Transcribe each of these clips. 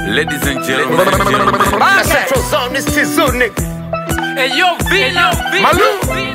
Ladies and gentlemen, Central Zone, this is Zunik. Hey yo, Vino, Malu.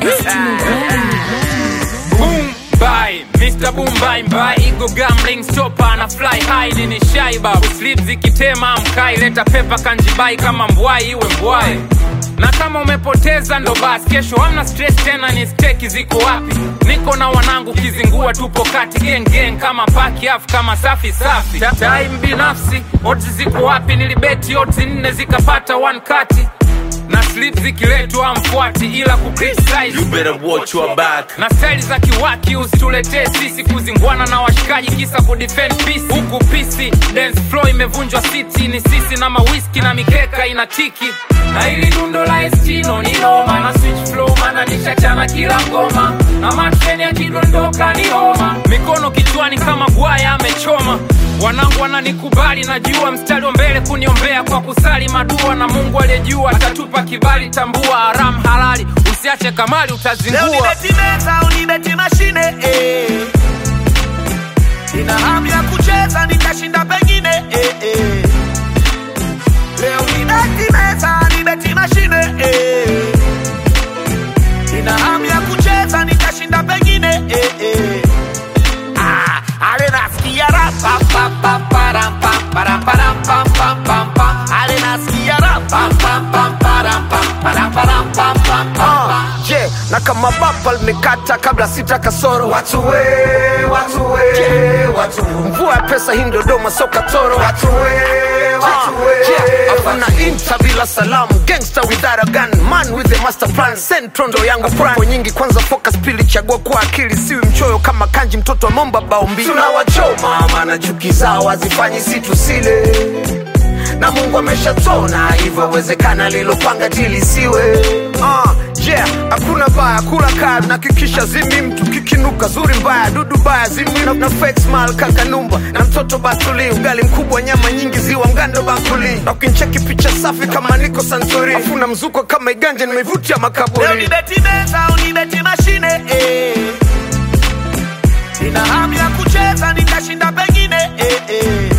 Boom bye, Mr. Boom bye bye, Ego gambling stopper na fly high nini shy babu Sleep zikitema mkai, leta pepa kanjibai kama mbwai iwe mbwai na kama umepoteza ndo basi, kesho hamna stress tena, ni steki ziko wapi? Niko na wanangu kizingua, tupo kati gang gang kama paki afu kama safi safi. Ta- Time binafsi, odds ziko wapi? Nilibeti odds nne zikapata one kati na slip zikiletwa mfuati, ila kucriticize you better watch your back. na staili za kiwaki usituletee sisi kuzingwana na washikaji kisa kudefend peace huku pisi dance floor imevunjwa city ni sisi na mawiski na mikeka ina tiki na ili dundo la estino ni noma na switch flow mana nishachana kila ngoma na matreni yakidondoka ni homa mikono kichwani kama gwaya amechoma wanangu wananikubali najua mstari wa mbele kuniombea kwa kusali madua na mungu aliyejua atatupa kibali tambua haram halali usiache kamali Leo utazingua nibeti meza, unibeti mashine eh. Nina hamu ya kucheza nikashinda pengine eh, eh. Leo nibeti meza, nibeti mashine eh. Nina hamu ya kucheza nikashinda pengine eh, eh. Ah, ale nasikia ra pa pa pa param pam param param pam pam pam pam. Ale nasikia ra pam pam pam param pam param param pam pam pam pam. je na kama bapa limekata kabla sita kasoro watu we, watu we, watu mvua ya pesa hii dodoma soka toro watu we, watu we, afuna inta bila salamu gangster without a gun man with a master plan centro ndo yangu prapo nyingi kwanza focus pili chagua kwa akili siwi mchoyo kama kanji mtoto wa momba bao mbili tunawachoma maana chuki zao hazifanyi si tusile na mungu ameshatona hivyo wezekana lilopanga tilisiwe uh, yeah hakuna baya kula kaa nakikisha zimi mtu kikinuka zuri mbaya dudu baya zimi na, na fake smile kakanumba na mtoto batuli ugali mkubwa nyama nyingi ziwa mgando bakuli na ukincheki picha safi kama niko santori afuna mzuko kama iganja nimeivutia Leo makaburi nibeti meza, unibeti mashine eh. Nina hamu ya kucheza nikashinda pengine eh, eh.